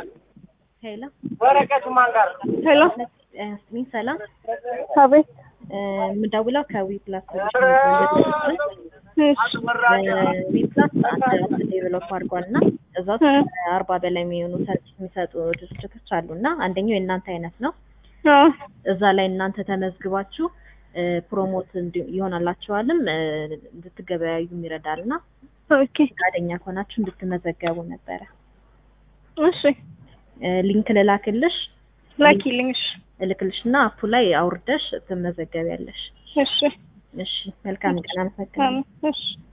ሄሎ ወረቀቱ ማን ጋር ሄሎ ስሚኝ፣ ሰላም አቤት። የምደውለው ከዊ ፕላስ ዊ እሺ ፕላስ አንድ አፕ ዴቨሎፕ አድርጓል እና እዛ ውስጥ አርባ በላይ የሚሆኑ ሰርቪስ የሚሰጡ ድርጅቶች አሉ እና አንደኛው የእናንተ አይነት ነው። አዎ እዛ ላይ እናንተ ተመዝግባችሁ ፕሮሞት እንዲ- ይሆናላችኋልም እ፣ እንድትገበያዩም ይረዳል እና ኦኬ ፈቃደኛ ከሆናችሁ እንድትመዘገቡ ነበረ። እሺ እ፣ ሊንክ ልላክልሽ ላኪልኝ። እሺ እልክልሽ እና አፑ ላይ አውርደሽ ትመዘገቢያለሽ። እሺ እሺ፣ መልካም ቀን። አመሰግናለሁ። እሺ